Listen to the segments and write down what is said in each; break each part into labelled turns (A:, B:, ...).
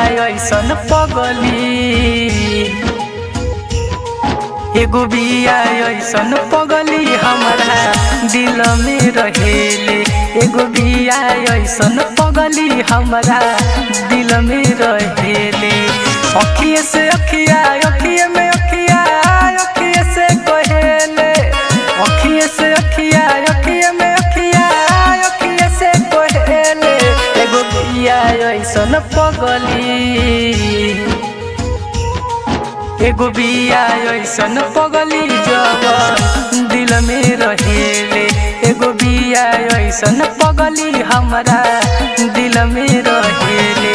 A: ऐसन पगली एगो बिया ऐसन पगली हमारा दिल में रहेले एगो बिया ऐसन पगली हमारा दिल में रहेले अखिए से अखिया अखिए में अखिया अखिए से कहेले अखिए से अखिया अखिए में अखिया अखिए से कहेले एगो बिया ऐसन पगली एगो बिया ऐसन पगली जब दिल में रहेले एगो बिया ऐसन पगली हमारा दिल में रहेले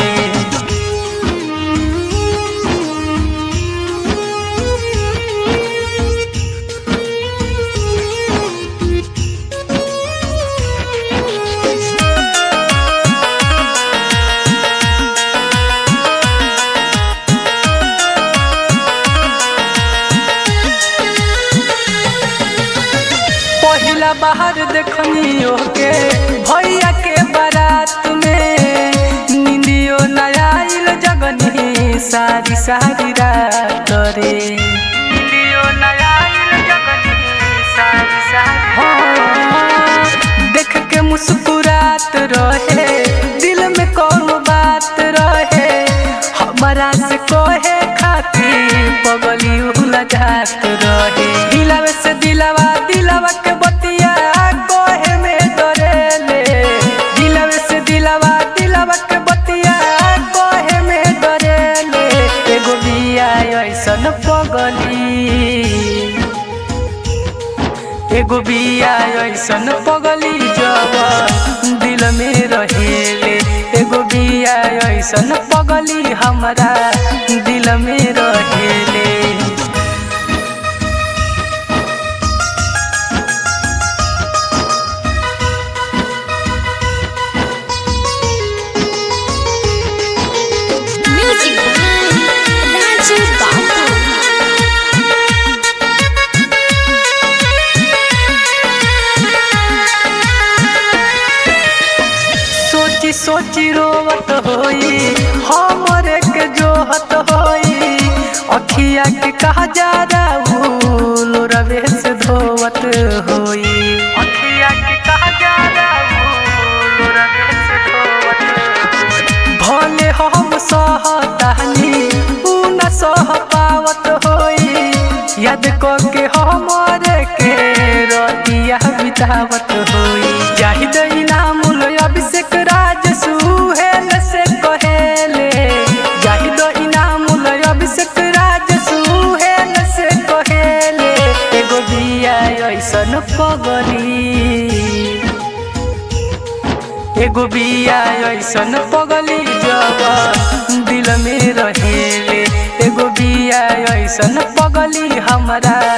A: पहिला बाहर देखनी के भैया के बारात में निंदियो नया आइल जगनी सारी सारी रात रे निंदियो नया आइल जगनी सारी सारी हाँ, देख के मुस्कुरात रहे दिल में कौन बात रहे हमारा से कहे खातिर पगली उला जात रहे दिलावे से दिलावा दिलावा के बतिया कोहे में डरेले दिलावे से दिलावा दिलावा के बतिया कोहे में डरेले एगो बिया ऐसन पगली एगो बिया ऐसन पगली जब दिल में रहेले एगो बिया ऐसन पगली हमारा दिल में रहेले
B: Music by Raju Babu.
A: सोची सोची रोवत होई हमरे के जोहत होई अखिया के कहा जा राहुल रवे से धोवत होई अखिया के कहा जा राहुल रवे से धोवत होई भले हम सहतानी उ न सह पावत होई याद को के हमरे के रतिया बितावत होई जाहिद इनाम अभिषेक राज सुहेल से कहेले जाहिद इनाम अभिषेक राज सुहेल से कहेले एगो बिया ऐसन पगली एगो बिया ऐसन पगली जब दिल में रहेले एगो बिया ऐसन पगली हमारा